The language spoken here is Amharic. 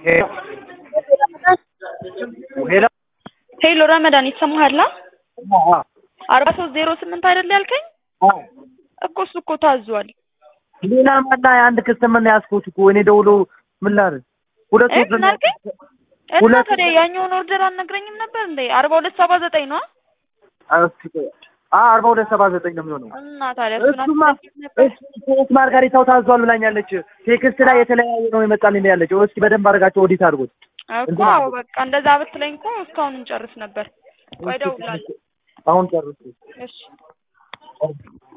ሄሎ ሄሎ ረመዳን ይሰማሃል? አዎ አርባ ሶስት ዜሮ ስምንት አይደል ያልከኝ? አዎ እኮ እሱ እኮ ታዟል። ሌላ መላ የአንድ ከስተመር ነው ያዝኩት እኮ እኔ ደውሎ ምን ላድርግ? ሁለት እ ወር ምን አልከኝ? እና ሁለት- ታዲያ ያኛውን ኦርደር አልነግረኝም ነበር እንዴ? አርባ ሁለት ሰባ ዘጠኝ ነው አርባ ሁለት ሰባ ዘጠኝ ነው የሚሆነው። እና ታዲያ እሱን እሱማ አትነግረኝም ነበር? ሶስት ማርጋሪታው ታዟል ብላኛለች። ቴክስት ላይ የተለያየ ነው የመጣልኝ ያለችው። እስኪ በደንብ አድርጋቸው ኦዲት አድርጎት። እኮ አዎ፣ በቃ እንደዛ ብትለኝ እኮ እስካሁን እንጨርስ ነበር። ቆይ እደውላለሁ። አሁን ጨርሱ። እሺ